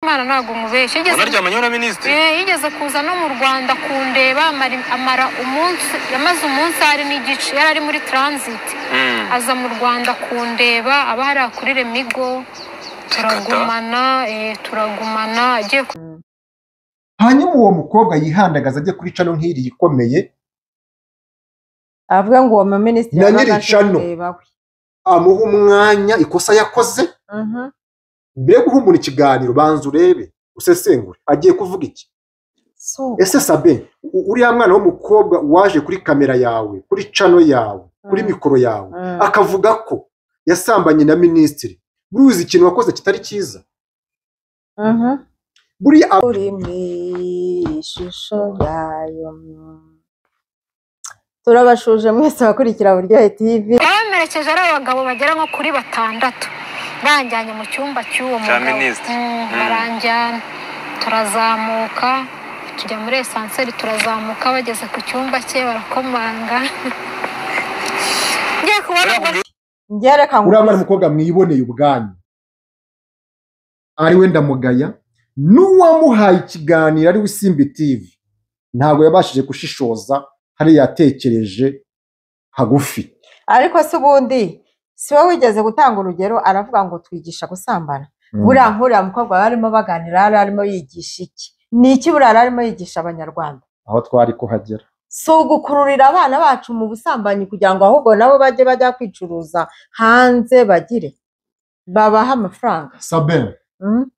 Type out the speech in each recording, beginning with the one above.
imana ntabwo mubeshya yigeze wanaryamanye na minisitiri Eh, yigeze kuza no mu rwanda kundeba amara- amara umunsi yamaze umunsi hari n'igice yari ari muri transit Mm. aza mu rwanda kundeba aba hariya kuri remigo turagumana eh, turagumana agiye ku- hanyuma uwo mukobwa yihandagaza ajye kuri cano nk'iri ikomeye avuga ngo uwo muminisitiri Na yabaga nyiri aje cano. kureba we amuha umwanya ikosa yakoze Mhm. mbere yo guhumura ikiganiro banza urebe usesengure agiye kuvuga iki So, ese sabe u- uriya mwana w'umukobwa waje kuri kamera yawe kuri cano yawe kuri Mm. mikoro yawe Mm. akavuga ko yasambanye na minisitiri buriya ikintu wakoze kitari cyiza mhm. buriya ab- uri mu ishusho yayo turabashuje mwese abakurikira buryohe tv yamerekeje ari abagabo bagera nko kuri batandatu banjyanye mu cyumba cy'uwo Cya mugabo minisitiri. Mm, Mm. baranjyana turazamuka tujya muri esanseri turazamuka bageze ku cyumba cye barakomanga ngiye kubona ubwo njye reka ngo uriya mwana w'umukobwa mwiboneye ubwanyu ari we ndamugaya n'uwamuhaye ikiganiro ari we simbi tivi ntabwo yabashije gushishoza hariya yatekereje hagufi ariko se ubundi si wowe wigeze gutanga urugero aravuga ngo twigisha gusambana buriya nk'uriya mukobwa yari arimo baganira yari arimo yigisha iki ni iki buriya yari arimo yigisha abanyarwanda aho twari kuhagera si ugukururira abana bacu mu busambanyi kugira ngo ahubwo nabo bajye bajya kwicuruza hanze bagire babahe amafaranga sabine Mm?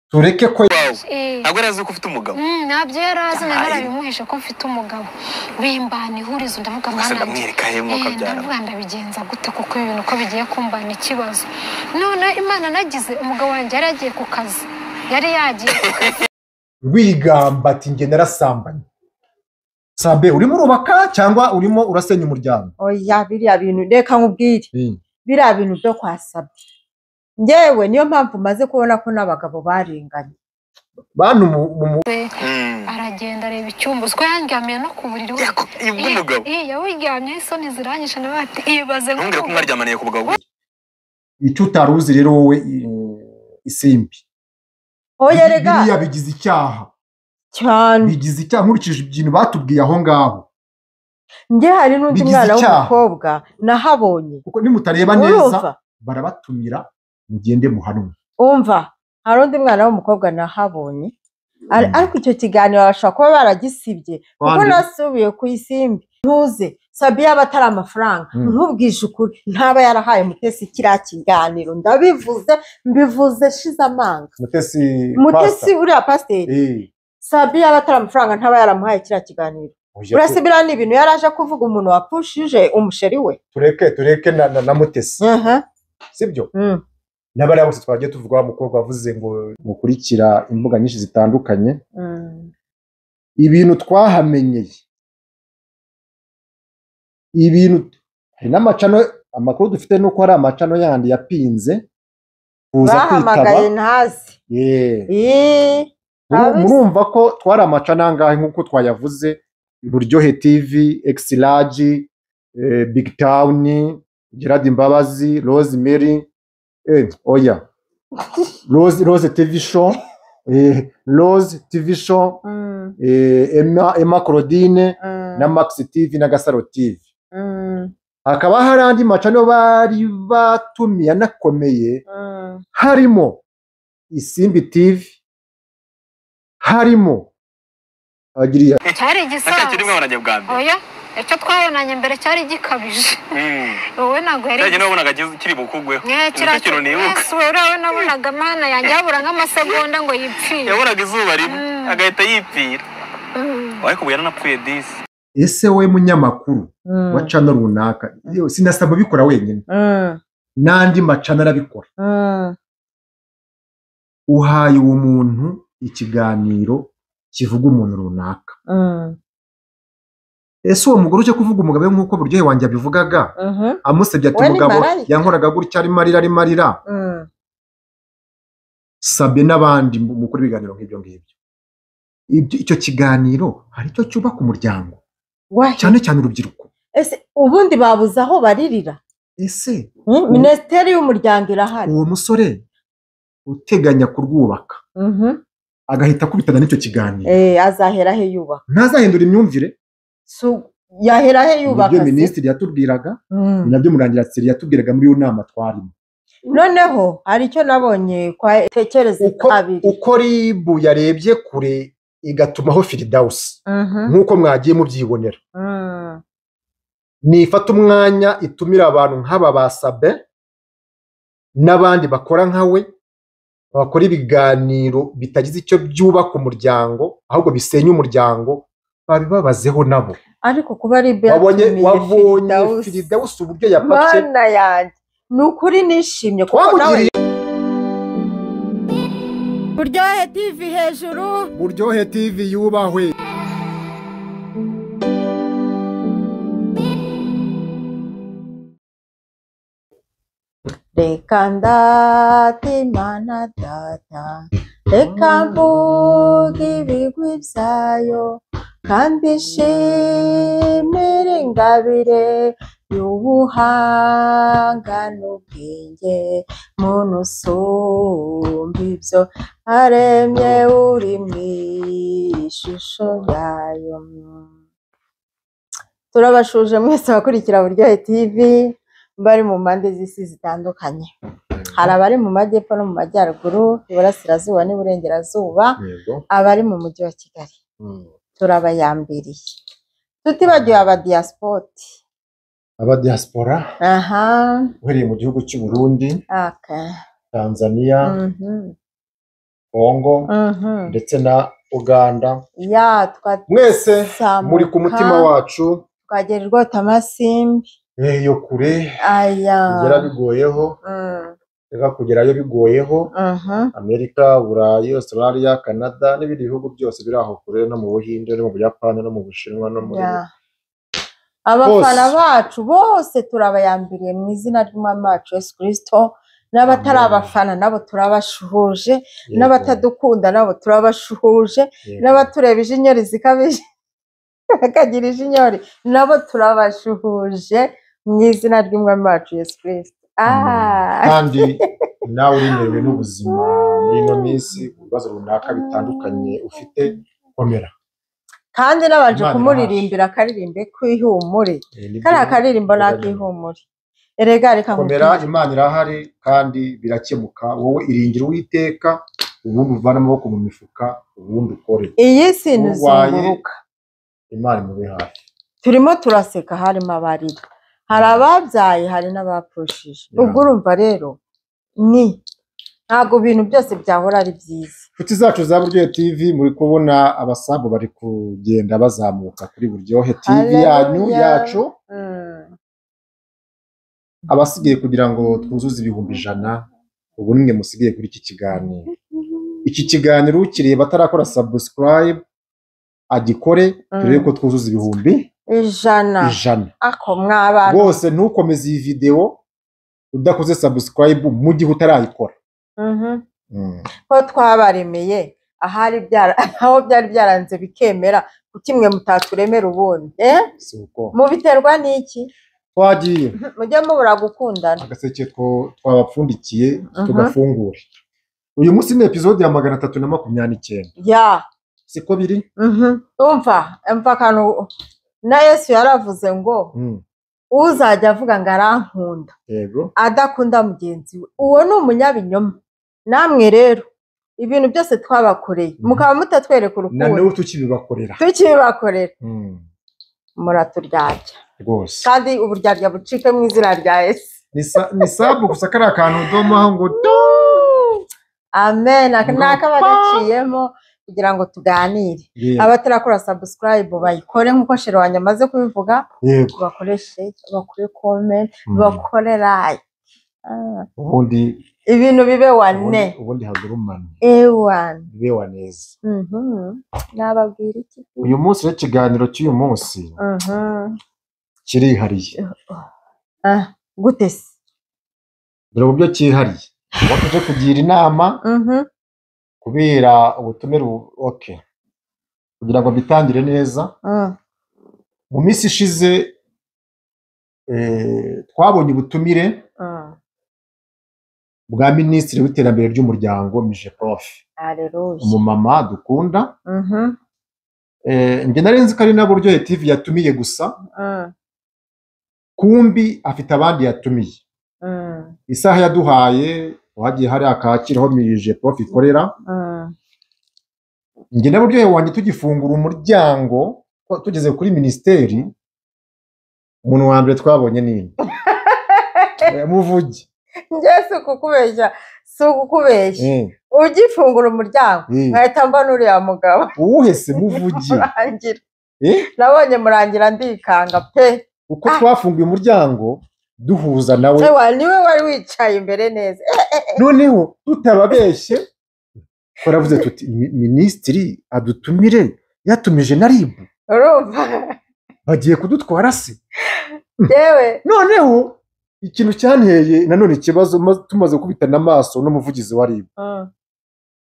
tureke ko wawe Eh, ntabwo yari azi ko ufite umugabo mm, ntabyo yari azi na Ay. narabimuhishe ko mfite umugabo bimbana ihurizo ndavuga ugasa mwana wanjye, ndamwereka hemo kabyara ndavuga ndabigenza gute kuko ibi bintu uko bigiye kumbana ikibazo none imana nagize umugabo wanjye yari yagiye ku kazi yari yagiye ku kazi wigamba ati njye narasambanye sabe urimo urubaka cyangwa urimo urasenya umuryango oya biriya bintu reka nkubwire biriya bintu byo kwasabye ngewe niyo mpamvu maze kubona ko n'abagabo barenganye bantu mu- mu- mu- aragenda areba icyumba uzwi yandyamiye no ku buriri we ibw'umugabo yawiryamye isoni ziranyishe nawe ati ibaze ntumbwire ko mwaryamaniye ku bugabo icyo utari uzi rero wowe i- isimbi oya rega biriya bigize icyaha cyane bigize icyaha nkurikije ibintu batubwiye aho ngaho njye hari n'undi bigize mwana icyaha. w'umukobwa nahabonye kuko nimutareba neza urumva barabatumira mugende muhanwe umva hari undi mwana w'umukobwa nahabonye Ar- Mm. ariko icyo kiganiro bashobora kuba baragisibye kuko Bande. nasubiye ku isimbi ntuze sabiya aba atari amafaranga Mm. ntubwije ukuri ntaba yarahaye mutesi kiriya kiganiro ndabivuze mbivuze shize amanga mutesi mutesi uriya pasiteri sabiya aba atari amafaranga ntaba yaramuhaye kiriya kiganiro uretse biriya ni ibintu yari aje kuvuga umuntu wapushije umusheri we tureke tureke na, na, na mutesi sibyo Mm. n'abariya bose twagiye tuvuga wa mukobwa wavuze ngo mukurikira imbuga nyinshi zitandukanye Mm. ibintu twahamenyeye ibintu hari n'amacano amakuru dufite ni uko hari amacano yandi yapinze kuza kwitaba bahamagaye ntazi Yeah. Ii, Muru- abese. murumva ko twari amacana angahe nk'uko twayavuze buryohe tv exilage eh, big town gerard imbabazi rose mary eh, oya rose, rose tv show eh, rose tv show Mm, eh, emma, emma claudine mm, na max tv na gasaro tv mm, hakaba hari andi macano bari batumiye anakomeye mm, harimo isimbi tv harimo abagiriya cyari nacya kirimo igisaza wanajya bwa mbere oya icyo twabonanye mbere cyari gikabije Mm. wowe ntabwo yari cyagiye wabonaga kiz- kiri bukugweho Eh, nicyo kintu kiriya- nibuka Yesu, we uriya we nabonaga mana yanjye habura nk'amasegonda ngo yipfire yabonaga izuba rimwe Mm. agahita yipfira Mm. ariko ubu yaranapfuye disi ese wowe munyamakuru wa mm, cano runaka yewe sinasaba ubikora wenyine mm, n'andi macano arabikora mm. uhaye uwo muntu ikiganiro kivuga umuntu runaka Mm, ese uwo mugore ujya kuvuga umugabo we nk'uko buryohe wanjye abivugaga mhm, amusebye ati Uwo ni umugabo marayika." yankoraga gutya arimo arira arimo arira mm. sabe n'abandi mu- mukuru ibiganiro nk'ibyo ngibyo Ibyo- icyo kiganiro hari icyo cyubaka umuryango Wahi, cyane cyane urubyiruko ese ubundi babuze aho baririra ese Mm, minisiteri y'umuryango irahari uwo musore uteganya kurwubaka Mhm. agahita akubitana n'icyo kiganiro Eh, azahera he yubaka ntazahindura imyumvire Su- yahera he yubaka ibyo se? minisitiri yatubwiraga Mm. ni nabyo murangiratsi yatubwiraga muri iyo nama twarimo noneho hari icyo nabonye kwa tekereze uko, kabiri uko ribu yarebye kure igatumaho firidawusi Mhm. nk'uko mwagiye mubyibonera Mm. nifata umwanya itumira abantu nk'aba ba sabe n'abandi bakora nka we bakora ibiganiro bitagize icyo byubaka umuryango ahubwo bisenya umuryango babibabazeho nabo ariko kuba ari ibyo wabonye yatumiye wabonye Firdaus. firidawusi uburyo yapatse mana yanjye ni ukuri nishimye kuko nawe twamugiriye buryohe tv hejuru buryohe tivi yubahwe Reka ndate Mana data, reka mvuge ibigwi byayo, kandi nshimire ingabire y'ubuhanga n'ubwenge, muntu usumba ibyo aremye uri mu ishusho yayo. Turabashuje mwese abakurikira Buryohe TV, bari mu mpande z'isi zitandukanye. Hari abari mu majyepfo no mu majyaruguru, iburasirazuba n'iburengerazuba, abari mu mujyi wa Kigali. Turabayambiriye. Tutibagiwe abadiyasipoti. abadiyasipora Aha. uhereye mu gihugu cy'u Burundi Aka. tanzania Mhm. kongo Mhm. ndetse na uganda Ya mwese twazamuka. muri ku mutima wacu Twagererwa Tamasimbi. eh, iyo kure Aya. kugera bigoyeho Mm. reka kugerayo bigoyeho Mhm. amerika burayi australia canada n'ibindi bihugu byose biri aho kure no mu buhinde no mu buyapani no mu bushinwa no muri Ya. abafana bacu bose turabayambiriye mu izina ry'umwami wacu yesu kirisito n'abatari Amen. abafana nabo turabashuhuje Yego, n'abatadukunda nabo turabashuhuje yego. n'abatureba ijinyori zikabije bakagira ijinyori nabo turabashuhuje mu izina ry'umwami wacu yesu kirisito Ah, kandi nawe uremerewe n'ubuzima muri ino minsi ku bibazo runaka bitandukanye ufite komera kandi nabanje Imana kumuririmbira akaririmbo kwihumure Eh, nibyo- kariya karirimbo ni Bigaragara. akihumure erega reka komera nkubwire. imana irahari kandi birakemuka wowe iringira uwiteka ubundi uvane amaboko mu mifuka ubundi ukore iyi si Urwaye- ntizunguruka imana imube hafi turimo turaseka harimo abarira hari ababyaye hari n'abapfushije Yeah. ubwo urumva rero ni ntabwo ibintu byose byahora ari byiza inshuti zacu za buryohe tv muri kubona abasambu bari kugenda bazamuka kuri buryohe tv yanyu Hallelujah. yacu abasigaye kugira ngo twuzuze ibihumbi ijana ubu nimwe musigaye kuri iki kiganiro iki kiganiro ukireba atarakora subscribe agikore turebe ko twuzuza ibihumbi ijana ijana ako mwa bantu rwose ntukomeze iyi videwo udakoze subscribe mu gihe utarayikora Mhm. ko twabaremeye ahari byara- aho byari byaranze bikemera kuki mwe mutaturemera ubundi Eh? si uko mubiterwa n'iki twagiye mujye mubura gukundana agaseke two- twabapfundikiye Mhm. tugafungura uyu munsi ni epizode ya magana atatu na makumyabiri n'icyenda ya siko biri umva umva akantu na yesu yaravuze ngo Mm, uzajya avuga ngo arankunda yego adakunda mugenzi we uwo ni umunyabinyoma namwe rero ibintu byose twabakoreye Mhm. mukaba mutatwereka na urukundo n'ubu tukibibakorera tukibakorera Mm, muraturyarya rwose kandi uburyarya bucike mu izina rya yesu ni sa- ni sabu gusa kariya kantu udomaho ngo do amen Aka- ni Ngapa. akaba gaciyemo kugira ngo tuganire Yego, abatarakora subscribe bayikore nk'uko shero wanjye amaze kubivuga yego bakore share bakore comment Mm, bakore like Ah, ubundi ibintu bibe wane ubundi- ubundi hadurumane ewana bibe wa neza Mhm. nababwira iki uyu munsi rero ikiganiro cy'uyu munsi Mhm. kirihariye Ah, gute se dore uburyo cyihariye uwo tuje kugira inama Mhm. kubera ubutumire ubu- okay kugira ngo mbitangire neza Mm. mu minsi ishize eh, twabonye ubutumire Mm. bwa minisitiri w'iterambere ry'umuryango mije prof hareruye umumama dukunda Eh, njye nari nzi ko ari n'aburyohe tv yatumiye gusa kumbi afite abandi yatumiye isaha yaduhaye wagiye hariya kacyiru aho mije prof ikorera njye n'aburyohe wanjye tugifungura umuryango twa- tugeze kuri minisiteri umuntu wa mbere twabonye nini muvuge njye si ukukubeshya si ukukubeshya Eh, ugifungura umuryango eh, nkahita mbona uriya mugabo uwuhe se muvuge murangira Eh? nabonye murangira ndikanga pe uko twafunguye umuryango duhuza nawe Se wa- niwe wari wicaye imbere neza Eh, noneho tutababeshye twaravuze tuti "Mi- minisitiri adutumire yatumije na rib urumva bagiye kudutwara se yewe noneho ikintu cyanteye nanone ikibazo ma- tumaze gukubitana amaso n'umuvugizi wa rib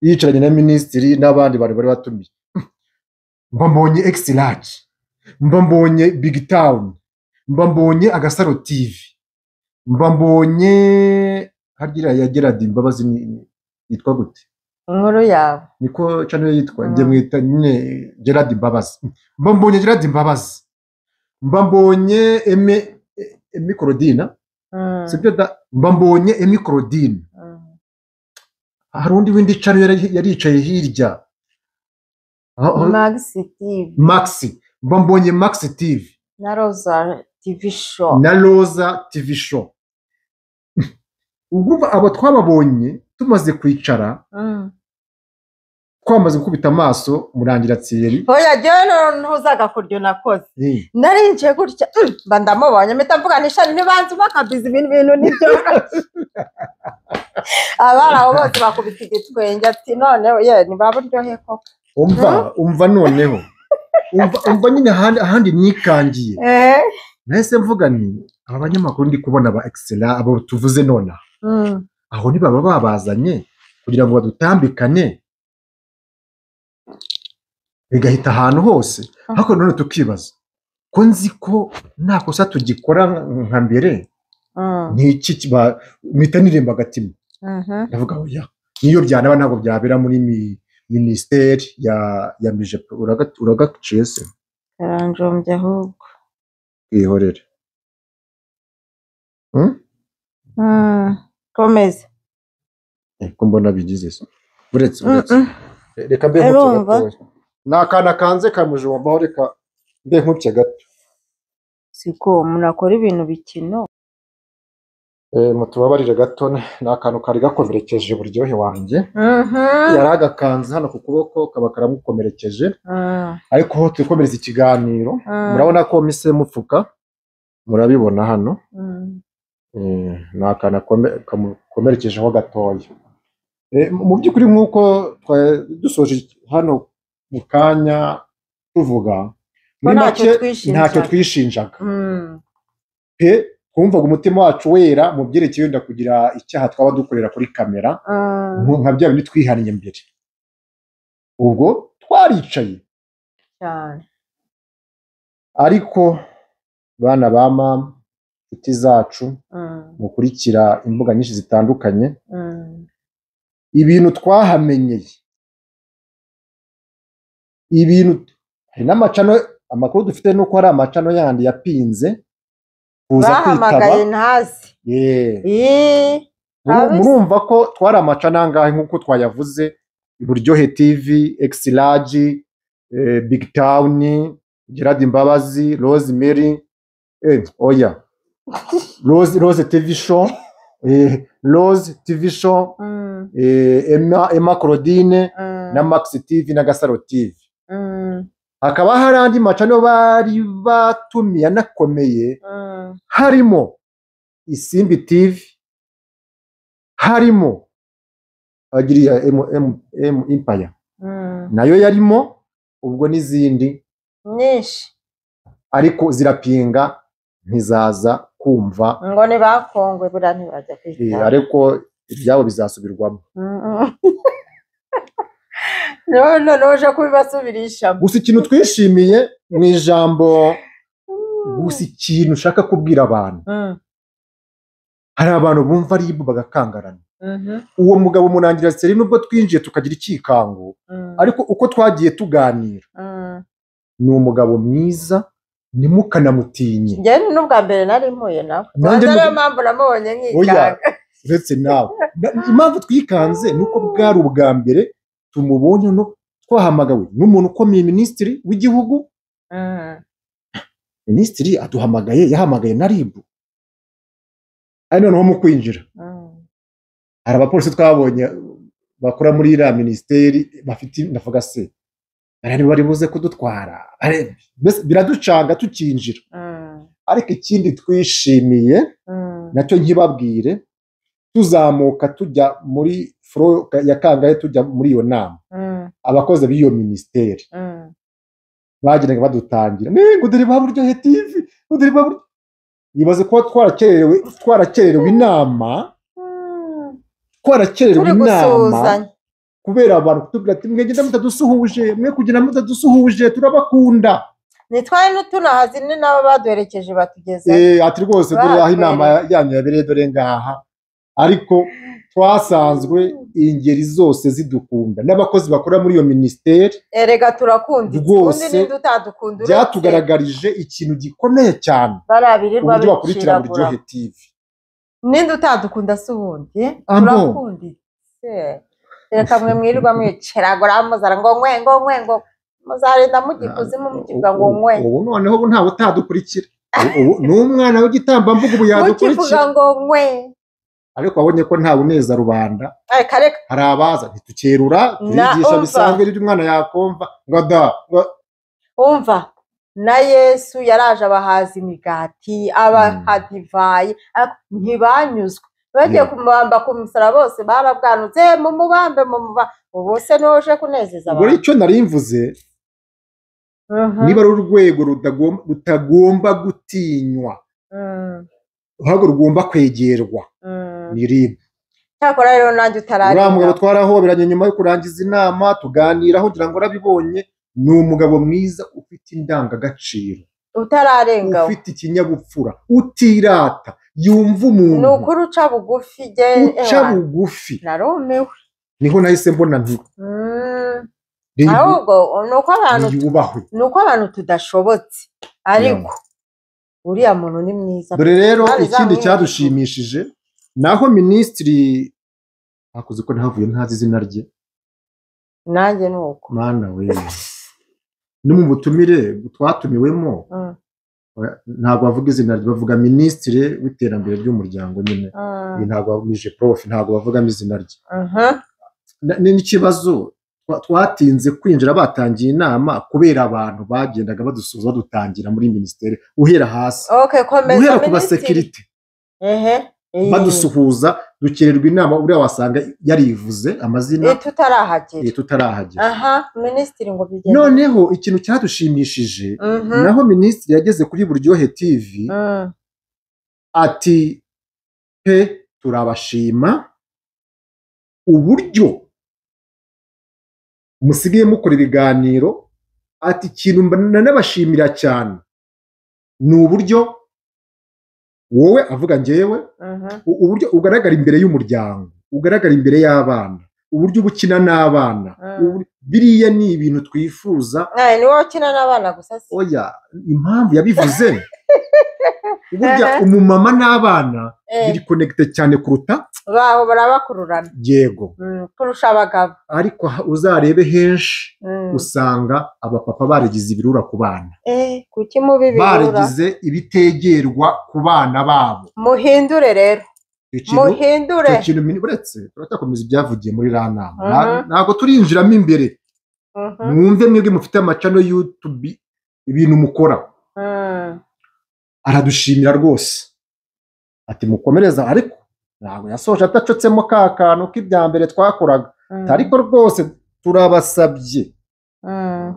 yicaranye na minisitiri n'abandi bantu bari batumiye mba mbonye ekisi laji mba mbonye bigi tawuni mba mbonye agasaro tivi mba mbonye hagira ya geradi imbabazi ni- ni- yitwa gute inkuru yawe niko channel yitwa Mm. njye mwita nyine gerard imbabazi mba mbonye gerard imbabazi mba mbonye eme emi korodina Mm, sibyo da mba mbonye emi korodina mm, hari undi windi channel yari yaricaye hirya Ah, ah, Max TV maxi mba mbonye maxi tv na Rosa TV show na roza tv show ubwo abo twababonye tumaze kwicara Mm. twamaze gukubita amaso murangira tsiyeri oya jyewe no- ntuzaga kurya nakoze Eh. narinjiye gutya mm, mba ndamubonye mpita mvuga nishani ntibanze bakabiza ibintu bintu nibyo abari aho bose bakubita igitwenge ati none ye ntibaburyohe koko umva umva noneho umva umva nyine ahandi, ahandi nikangiye Eh? nahise mvuga nti aba banyamakuru ndi kubona ba excella abo tuvuze none aha, Mm. aho ntibaba babazanye kugira ngo badutambikane bigahita ahantu hose ariko none tukibaza ko nzi ko nta kosa tugikora nka mbere Mm. ni iki kiba- mpita nirimba agatima Mhm. ndavuga oya niyo byanaba ntabwo byabera muri mi- minisiteri ya ya mije uraga- uragaciye se karanjombye ahubwo twihorere Mm. komeza ko mbona bigize se uretse uretse Mm-mm. reka mbe nkupfe Urumva? gatoya ni akana kanze ka mujumbaho reka mbe nkupfe gato siko umuntu akora ibintu bikino Eh, mutubabarire gato ni akantu kari gakomerekeje uburyohe wanjye Mhm. yari agakanze hano ku kuboko kaba karamukomerekeje Mm. ariko aho turi komereza ikiganiro Mm. murabona ko mise mupfuka murabibona hano Mm. Eh, ni akana kome- kamukomerekejeho gatoya Eh, mu by'ukuri nk'uko twari dusoje hano mu kanya tuvuga muri make Ko ntacyo twishinjaga. ntacyo twishinjaga Mm. pe twumvaga umutima wacu wera mu byerekeye wenda kugira icyaha twaba dukorera kuri kamera Mm. nku- nka bya bindi twihaniye mbere ubwo twaricaye cyane ariko bana ba mama inshuti zacu Mm. mukurikira imbuga nyinshi zitandukanye Mm. ibintu twahamenyeye ibintu hari n'amacano amakuru dufite ni uko hari amacano yandi yapinze kuza kwitaba bahamagaye ntazi Yeah. Ih, Muru- abese. murumva ko twari amacano angahe nk'uko twayavuze iburyohe tv exilage eh, big town gerard imbabazi rose mary eh, oya rose, rose tv show eh, rose tv show Mm, eh, emma, emma claudine mm, na Max TV na Gasaro TV. mm, Hakaba hari andi macano bari batumiye anakomeye mm, harimo Isimbi TV, harimo agiriya M- M- M Empire mm. nayo yarimo ubwo n'izindi nyinshi ariko zirapinga ntizaza kumva ngo ntibakongwe buriya ntibajya eh, kwitaba ariko ibyabo bizasubirwamo none noneho uje kubibasubirishamo gusa ikintu twishimiye mu ijambo gusa ikintu ushaka kubwira abantu Mm, hari abantu bumva aribu bagakangarana uwo mugabo munangira seri nubwo twinjiye tukagira ikikango ariko uko twagiye tuganira ni umugabo mwiza ntimukanamutinye njyewe ni n'ubwa mbere nari mpuye nawe Nanjye ubwo niyo ni- mpamvu namubonye oya nkikanga uretse nawe Na- impamvu twikanze ni uko bwari ubwa mbere tumubonye no twahamagawe n'umuntu ukomeye minisitiri w'igihugu Mm. minisitiri aduhamagaye yahamagaye na ribu ari noneho mu kwinjira Mm. hari abapolisi twabonye bakora muri iriya minisiteri bafite ndavuga se barari bari buze kudutwara Bare- mbese biraducanga tukinjira Mm. ariko ikindi twishimiye Mm. nacyo nkibabwire tuzamuka tujya muri furo ya kangahe tujya muri iyo nama Mm. abakozi b'iyo minisiteri Mm. bagiraga badutangira "Eh, ngo dore baburyohe TV ngo dore baburyo ibaze kuba twarakererewe twarakererewe inama Mm. twarakererewe turi inama gusuhuzanya kubera abantu kutubwira ati mwegenda mutadusuhuje mwe kugira mutadusuhuje turabakunda nitwaye n'utunahazi ni nabo baduherekeje batugezeho Eh, ati rwose dore aho inama yanyu yabereye dore ngaha ariko twasanzwe ingeri zose zidukunda n'abakozi bakora muri iyo minisiteri erega turakunditse Rwose, undi ninde utadukunda uretse byatugaragarije ikintu gikomeye cyane bariya birirwa uburyo bakurikirana biciragura buryohe TV ninde utadukunda si ubundi Ambo. turakunditse reka mwe mwirirwa mwiceragura muzara ngo nkwe ngo nkwe ngo muzarinda mujya ikuzimu mukivuga ngo nkwe ubu noneho ubu ntawe utadukurikira ubu ni umwana w'igitambambuga ubu mukivuga yadukurikira ngo nkwe ariko wabonye ko nta buneza rubanda reka reka hari abaza ntitukerura turigisha umva. bisanzwe n'ibyo umwana yakumva ngo da ngo wumva na yesu yaraje abahaza imigati abaha divayi ariko ntibanyuzwe bagiye Yeah. kumubamba ku musara bose barabwanutse "Eh, mumubambe mumuba ubu se niwe uje kunezeza ubwo abantu icyo nari mvuze Mhm, niba ari urwego rutagom- rutagomba gutinywa mm, ahubwo rugomba kwegerwa mm. ni ribu cyakora rero nanjye utararira uriya mugabo twarahoberanye nyuma yo kurangiza inama tuganiraho ugira ngo urabibonye ni umugabo mwiza ufite indangagaciro utararenga we. ufite ikinyabupfura utirata yumva ni umuntu ukuri uca bugufi jye uca bugufi narumiwe niho nahise mbona nti Mm, ribu ahubwo ni uko abantu yubahwe ni uko abantu tudashobotse ariko uriya muntu ni mwiza dore rero Bari ikindi zamwe cyadushimishije naho minisitiri hakoze ko ntavuye ntazi izina rye nanjye ni uko mana we no mu butumire twatumiwemo Mm, ntabwo bavuga izina rye bavuga minisitiri w'iterambere ry'umuryango nyine mm. Ibi ntabwo bamije prof ntabwo bavugamo izina rye Mhm, Na- ni n'ikibazo twa- twatinze kwinjira batangiye inama kubera abantu bagendaga badusuhuza badutangira muri minisiteri uhera hasi okay komeza guhera ku minisitiri. basekirite ehe iyi. badusuhuza dukererwa inama uriya wasanga yarivuze amazina Iyi tutarahagera eh, tutarahagera aha minisitiri ngo bigende noneho ikintu cyadushimishije Mhm, naho minisitiri yageze kuri buryohe tv mm. ati pe turabashima uburyo musigaye mukora ibiganiro ati ikintu mba- nanabashimira cyane ni uburyo wowe avuga ngewe Mhm, u- uburyo ugaragara imbere y'umuryango ugaragara imbere y'abana uburyo uba ukina n'abana Mm. ubur- biriya ni ibintu twifuza Eh, ni wowe ukina n'abana gusa si oya impamvu yabivuze burya Aha. umumama n'abana Eh, biri konegite cyane kuruta baho barabakururana yego Mm, kurusha abagabo ariko ha- uzarebe henshi Mm. usanga abapapa baragize ibirura ku bana Eh, kuki mubi bibura baragize ibitegerwa ku bana babo muhindure rero Icyo kintu- muhindure icyo kintu mini- uretse turacyakomeza ibyavugiye muri iriya nama Mhm. Na- ntabwo turinjiramo imbere Mhm, mwumve mwebwe mufite amacano yutubi ibintu mukora mm. aradushimira rwose ati mukomereza ariko ntabwo yasoje atacyotsemo ka kantu k'ibya mbere twakoraga Mm, ariko rwose turabasabye mm.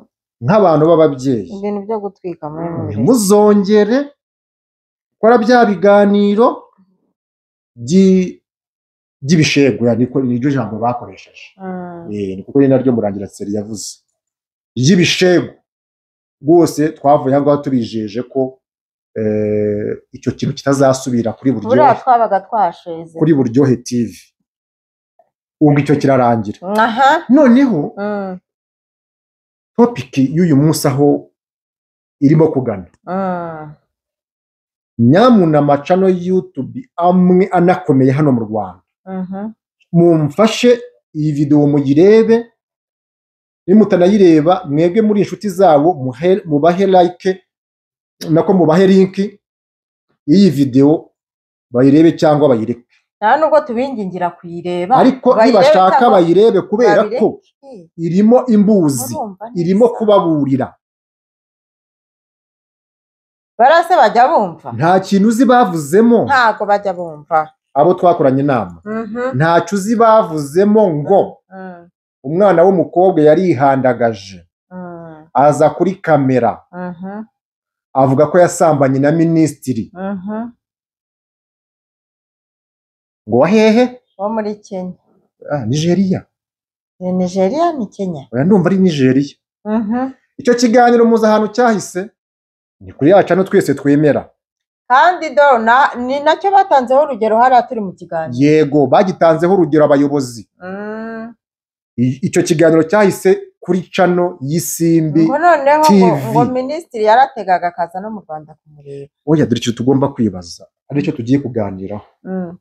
nk'abantu b'ababyeyi ibintu byo gutwika muri mubiri muzongere gukora bya biganiro by'i- by'ibishegura niko niryo jambo bakoresheje Mm, Eh, ni kuko ni naryo murangira seri yavuze ry'ibishego rwose twavuye aho ngaho tubijeje ko eh, icyo kintu kitazasubira kuri buryohe buriya twabaga twasheze kuri buryohe tv ubwo icyo kirarangira aha noneho mm, topiki y'uyu munsi aho irimo kugana mm. nyamuna macano yutubi amwe anakomeye hano mu rwanda Mhm. mumfashe iyi videwo muyirebe nimutanayireba mwebwe muri inshuti zabo muhe- mubahe like nako mubahe linki y'iyi videwo bayirebe cyangwa bayireke nta nubwo tubingingira kuyireba ariko bayirebe nibashaka cyangwa bayirebe kubera ko babireke. irimo imbuzi Urumva neza. irimo kubaburira barase bajya bumva nta kintu uzi bavuzemo ntago bajya bumva abo twakoranye inama Mhm, ntacyo uzi bavuzemo ngo mm, umwana w'umukobwa yarihandagaje mm, aza kuri kamera mhm, avuga ko yasambanye na minisitiri mhm. ngo hehe wo muri kenya Ah, nigeria ni nigeria ni kenya oya ndumva ari nigeria Mhm. icyo kiganiro mpuzahano cyahise ni kuri yacu hano twese twemera kandi do na- ni nacyo batanzeho urugero hariya turi mu kiganiro yego bagitanzeho urugero abayobozi Mm. I- icyo kiganiro cyahise kuri cano y'isimbi ngo noneho ngo, TV. ngo minisitiri yarategaga akaza no mu rwanda kumureba oya dore icyo tugomba kwibaza aricyo tugiye kuganiraho Mm,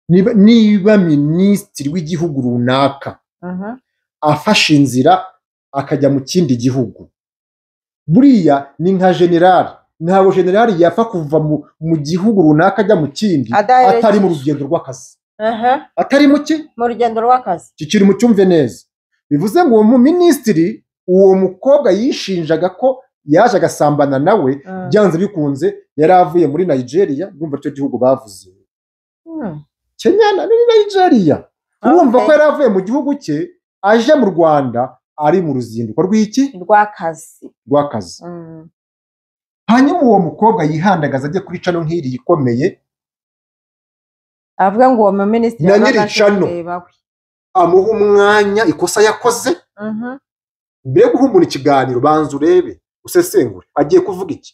niba, niba minisitiri w'igihugu runaka mhm, afashe inzira akajya mu kindi gihugu buriya ni nka generali ntabwo generali yapfa kuva mu, mu gihugu runaka ajya mu kindi Adaherekeje. atari mu rugendo rw'akazi aha, atari mu ki mu rugendo rw'akazi iki kintu mucyumve neza bivuze ngo uwo mu minisitiri uwo mukobwa yishinjaga ko yaje agasambana nawe Mm. byanze bikunze yari avuye muri nigeria urumva icyo gihugu bavuze Mm. kenya na ni nigeria urumva Okay. ko yari avuye mu gihugu cye aje mu rwanda ari mu ruzinduko rw'iki rw'akazi rw'akazi Mm, hanyuma uwo mukobwa yihandagaza ajya kuri cano nk'iriya ikomeye avuga ngo uwo muminisitiri Na yabaga nyiri aje cano. kureba we. amuha umwanya ikosa yakoze Mhm. mbere yo guha umuntu ikiganiro banza urebe usesengure agiye kuvuga iki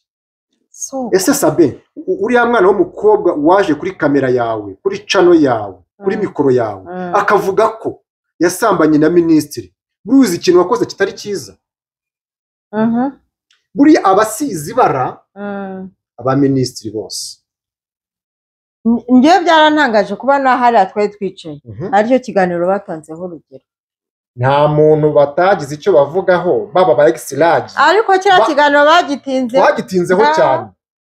So, ese sabe u- uriya mwana w'umukobwa waje kuri kamera yawe kuri cano yawe kuri Mm. mikoro yawe mm, akavuga ko yasambanye na minisitiri buruzi ikintu wakoze kitari cyiza mhm, buriya abasizi bara mm. abaminisitiri bose N- njyewe byarantangaje kuba na hariya twari twicaye aricyo kiganiro batanzeho urugero nta muntu batagize icyo bavugaho baba ba egisilagi ariko kiriya Ba- kiganiro bagitinze bagitinzeho Ba- cyane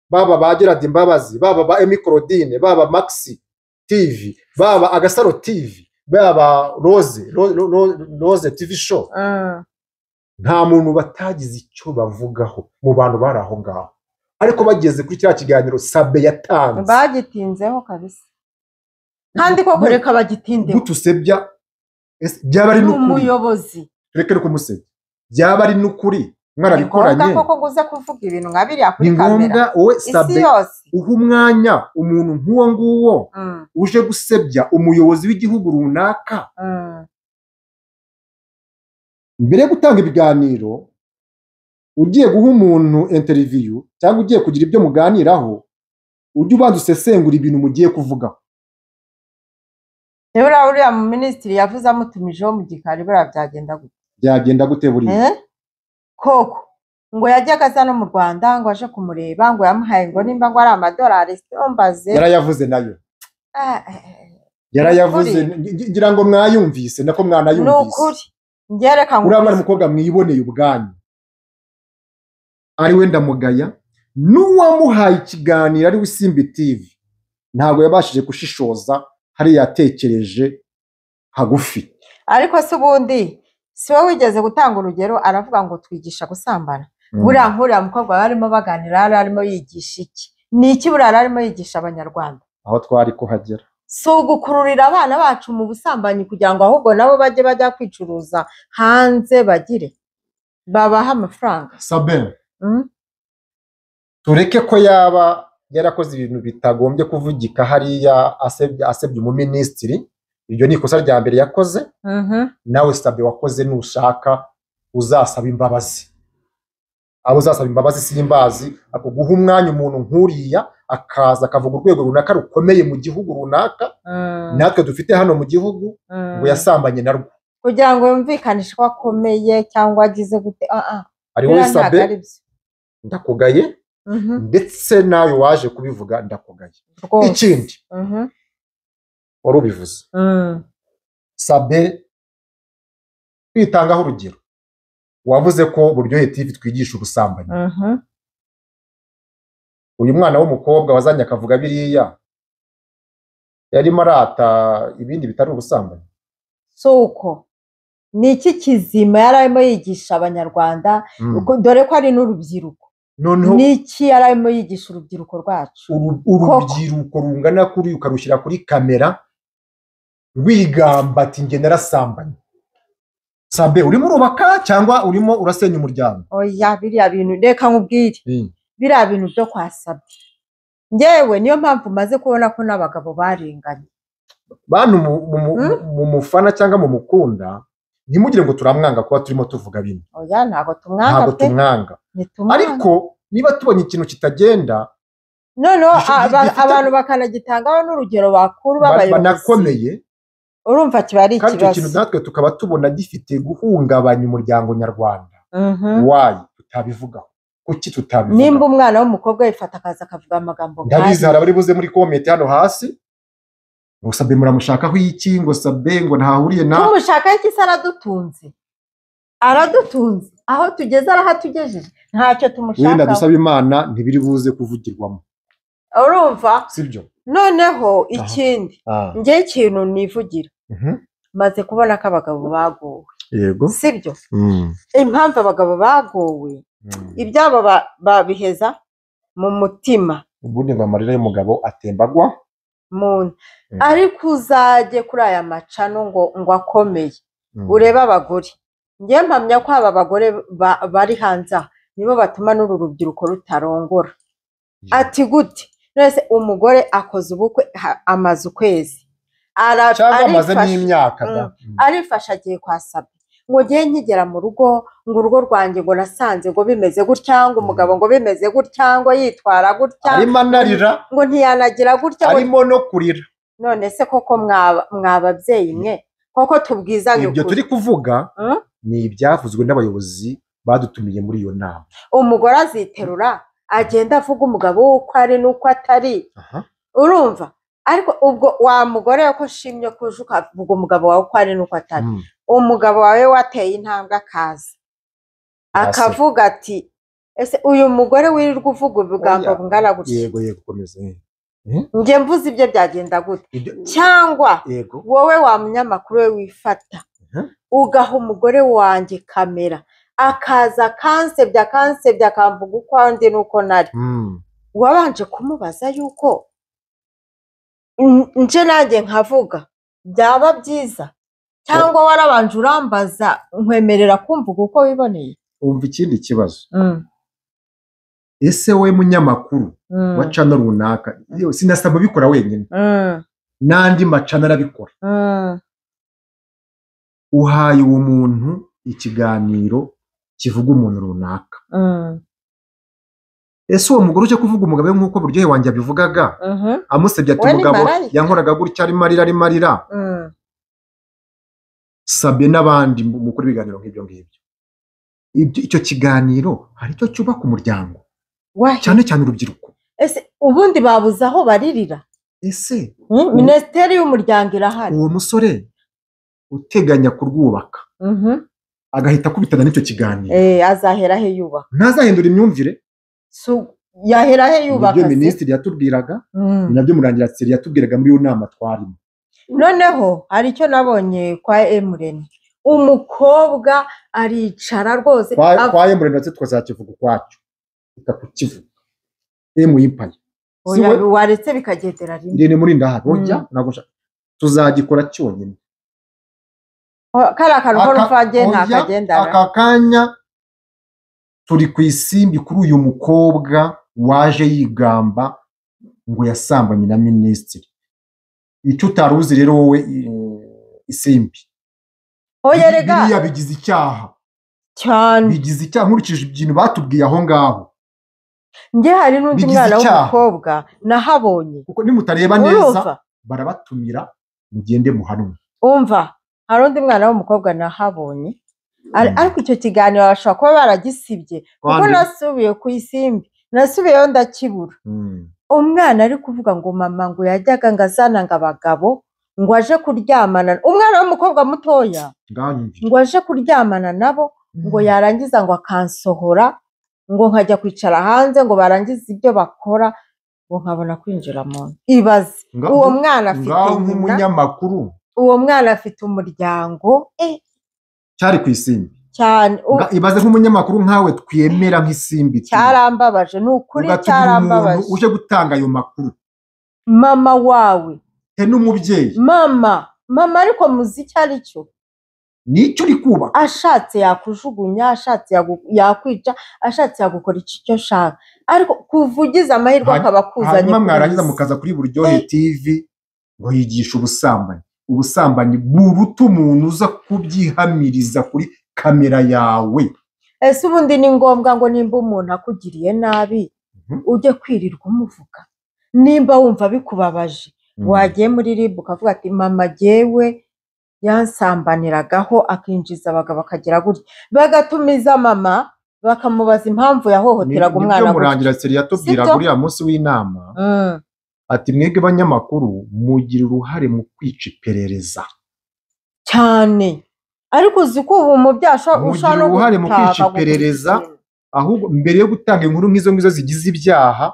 baba ba gerard imbabazi baba ba emi claudine baba maxi tv baba agasaro tv baba rose Ro- Ro- Ro- rose tv show Mm, nta muntu batagize icyo bavugaho mu bantu bari aho ngaho ariko bageze kuri cya kiganiro sabe yatanze bagitinzeho kabisa kandi koko Bu- reka bagitindeho gutusebya ese byaba ari ni n'ukuri umuyobozi reka ari kumusebya byaba ari n'ukuri ni ngombwa mwarabikoranye koko guze kuvuga ibintu nka biriya kuri ni kamera ngombwa wowe isi sabe yose uha umwanya umuntu nk'uwo nguwo Mm, uje gusebya umuyobozi w'igihugu runaka mm, mbere yo gutanga ibiganiro ugiye guha umuntu interiviyu cyangwa ugiye kugira ibyo muganiraho ujye ubanza usesengura ibintu mugiye kuvugaho rero uriya- uriya mu minisitiri yavuze amutumijeho mu gikari buriya byagenda gute byagenda gute buriya Eh? koko ngo yajyaga aza no mu rwanda ngo aje kumureba ngo yamuhaye ngo nimba ngo ari amadolari simbaze yarayavuze nayo Ah, eh, eh, yarayavuze ngi- ngi- ngira ngo mwayumvise nako ni mwanayumvise ukuri njye uriya reka mwana ngusubize. mukobwa mwiboneye ubwanyu ari we ndamugaya n'uwamuhaye ikiganiro ari we Simbi TV ntabwo yabashije gushishoza hari yatekereje hagufi ariko se ubundi si wowe wigeze gutanga urugero aravuga ngo twigisha gusambana buriya nk'uriya mukobwa yari arimo baganira yari arimo yigisha iki ni iki buriya yari arimo yigisha abanyarwanda aho twari kuhagera si ugukururira abana bacu mu busambanyi kugira ngo ahubwo nabo bajye bajya kwicuruza hanze bagire babahe amafaranga sabe Mm? tureke ko yaba yarakoze ibintu bitagombye kuvugika hariya asebye asebye umuminisitiri iryo ni ikosa rya mbere yakoze Mhm. nawe sabe wakoze nushaka uzasaba imbabazi abo uzasaba imbabazi simbazi ako guha umwanya umuntu nk'uriya akaza akavuga urwego runaka rukomeye mu gihugu runaka Mm, natwe dufite hano mu gihugu mm. ngo yasambanye narwo kugira ngo yumvikanishe ko akomeye cyangwa agize gute ah ah ari wowe biriya ntabwo sabe ari byo ndakugaye Mhm, ndetse nawe waje kubivuga ndakugaye rwose. ikindi Mhm, wari ubivuze mm. sabe twitangaho urugero wavuze ko buryohe tivi twigisha ubusambanyi Mhm, uyu mwana w'umukobwa wazanye akavuga biriya yarimo arata ibindi bitari ubusambanyi si uko ni iki kizima yari arimo yigisha abanyarwanda Mm. uko- dore ko ari n'urubyiruko noneho ni iki yari arimo yigisha urubyiruko rwacu uru- Koko. urubyiruko rungana kuri ukarushyira kuri kamera wigamba ati njye narasambanye sabe urimo urubaka cyangwa urimo urasenya umuryango oya biriya bintu reka nkubwire biriya bintu byo kwasabye ngewe niyo mpamvu maze kubona ko n'abagabo barenganye bantu mu- mu- mu- Hmm? mu mufana cyangwa mu mukunda ntimugire ngo turamwanga kuba turimo tuvuga bino oya ntabwo tumwanga ntabwo pe tumwanga ntitumwanga ariko niba tubonye ikintu kitagenda noneho Gifite- aba- gifite- abantu bakanagitangaho n'urugero bakuru ba- babayobozi banakomeye urumva kiba ari kandi icyo kintu ikibazo natwe tukaba tubona gifite guhungabanya umuryango nyarwanda Mhm. wayi tutabivugaho kuki tutabivugaho nimba umwana w'umukobwa yifata akaza akavuga amagambo ndabizi hari abari buze muri komenti hano hasi ngo sabe muramushakaho iki ngo sabe ngo ntahuriye na tumushaka iki se aradutunze aradutunze aho tugeze arahatugejeje ntacyo wenda tumushakaho dusaba imana ntibiri buze kuvugirwamo urumva sibyo noneho ikindi Ah, njyewe ikintu nivugira mhm. maze kubona ko abagabo bagowe yego sibyo Mm, impamvu abagabo bagowe mm. ibyabo ba- babiheza mu mutima ubundi ngo amarira y'umugabo atembagwa mu nda Mm. ariko uzajye kuri aya macano ngo ngo akomeye Mm. urebe abagore njye mpamya ko aba bagore ba- bari hanze aha nibo batuma n'uru rubyiruko rutarongora ati gute wese umugore akoze ubukwe ha- amaze ukwezi Ara- cyangwa amaze arifasha- n'imyaka da. Mm. arifasha agiye kwa sabe ngo ngewe nkigera mu rugo ngo urugo rwanjye ngo nasanze ngo bimeze gutya ngo umugabo ngo bimeze gutya ngo yitwara gutya arimo anarira ngo ntiyanagira gutya ngo arimo no kurira none se koko mwaba mwababyeyi mwe koko tubwizanye ibyo ukuri turi kuvuga Mm. ni ibyavuzwe n'abayobozi badutumiye muri iyo nama umugore aziterura agenda avuga umugabo we uko ari n'uko atari Aha. urumva ariko ubwo wa mugore we ko ushimye ko uje ukavuga umugabo wawe uko ari n'uko atari Mm. umugabo wawe wateye intambwe akaza akavuga ati ese uyu mugore wirirwa uvuga ubugambo Oya. bungana gutya yego yego komeza njye mvuze ibyo byagenda gute Ibyo- cyangwa yego wowe wa munyamakuru we wifata Mhm. ugaha umugore wanjye kamera akaza akansebya akansebya akamvuga uko ndi n'uko nari Mm. wabanje kumubaza yuko "N- nje nanjye nkavuga byaba byiza cyangwa warabanje urambaza nkwemerera kumvuga uko wiboneye umva ikindi kibazo ese we munyamakuru wa cano runaka yewe sinasaba ubikora wenyine n'andi macana arabikora uhaye uwo muntu ikiganiro kivuga umuntu runaka ese uwo mugore ujya kuvuga umugabo we nk'uko buryohe wanjye abivugaga amusebye ati Uwo ni umugabo marayika." yankoraga gutya arimo arira arimo arira sabye n'abandi mu- mukora ibiganiro nk'ibyo ngibyo Ibyo- icyo kiganiro hari icyo cyubaka umuryango wahe cyane cyane urubyiruko ese ubundi babuze aho baririra ese Mm, minisiteri y'umuryango irahari uwo musore uteganya kurwubaka Mhm. agahita akubitana n'icyo kiganiro Eh, azahera he yubaka ntazahindura imyumvire Su- yahera he ibyo yubaka se? minisitiri yatubwiraga Mm. ni nabyo murangirateri yatubwiraga muri iyo nama twarimo noneho hari icyo nabonye kwa emureni umukobwa aricara rwose Kwa- av- kwa emureni ndetse tukazakivuga ukwacyo reka kukivuga emu yipaye si oya, we waretse bikagendera rimwe irene muri ndahari oya Mm. ntabwo nshaka tuzagikora cyonyine O, kariya kantu ko Aka- numva njye oya, ntakagendana aka kanya turi ku isimbi kuri uyu mukobwa waje yigamba ngo yasambanye na minisitiri icyo utari uzi rero wowe eh, isimbi oya rega biriya bigize icyaha cyane bigize icyaha nkurikije ibintu batubwiye aho ngaho njye hari n'undi bigize mwana icyaha. w'umukobwa nahabonye kuko nimutareba neza urumva barabatumira mugende muhanwe umva hari undi mwana w'umukobwa nahabonye Ar- Mm. ariko icyo kiganiro bashobora kuba baragisibye kuko Kandi- nasubiye ku isimbi nasubiyeyo ndakibura Mm. umwana ari kuvuga ngo mama ngo yajyaga ngo azananga abagabo ngo aje kuryamana umwana w'umukobwa mutoya nganyumvira ngo aje kuryamana nabo ngo yarangiza ngo akansohora ngo nkajya kwicara hanze ngo barangize ibyo bakora ngo nkabona kwinjira mu nzu ibaze Nga- uwo mwana afite ngaho nyina nk'umunyamakuru uwo mwana afite umuryango eh, cyari ku isimbi cyane u- Nga- ibaze nk'umunyamakuru nkawe twemera nk'isimbi tu. cyarambabaje ni ukuri ugatumira umuntu cyarambabaje uje gutanga ayo makuru mama wawe te n'umubyeyi mama mama ariko muzi icyo ari cyo nicyo uri kubaka ashatse yakujugunya ashatse yagu- yakwica ashatse yagukora icyo icyo ashaka ariko kuvugiza amahirwe Hanyuma- akaba akuzanye hanyuma kuri mwarangiza iyi si. mukaza kuri buryohe tv ngo yigisha ubusambanyi ubusambanyi buruta umuntu uza kubyihamiriza kuri kamera yawe ese ubundi ni ngombwa ngo nimba umuntu akugiriye nabi Mhm. ujye kwirirwa umuvuga nimba wumva bikubabaje wagiye muri rib ukavuga ati mama jyewe yansambaniragaho akinjiza abagabo akagira gutya bagatumiza mama bakamubaza impamvu yahohoteraga Ni- umwana nibyo gutya murangira seri yatubwiraga Sibyo? uriya munsi w'inama Mm, ati mwebwe banyamakuru mugira uruhare mu kwica iperereza cyane ariko uzi ko ubu mu byasha Mugira uruhare mu kwica iperereza. ahubwo mbere yo gutanga inkuru nk'izo ngizo zigize ibyaha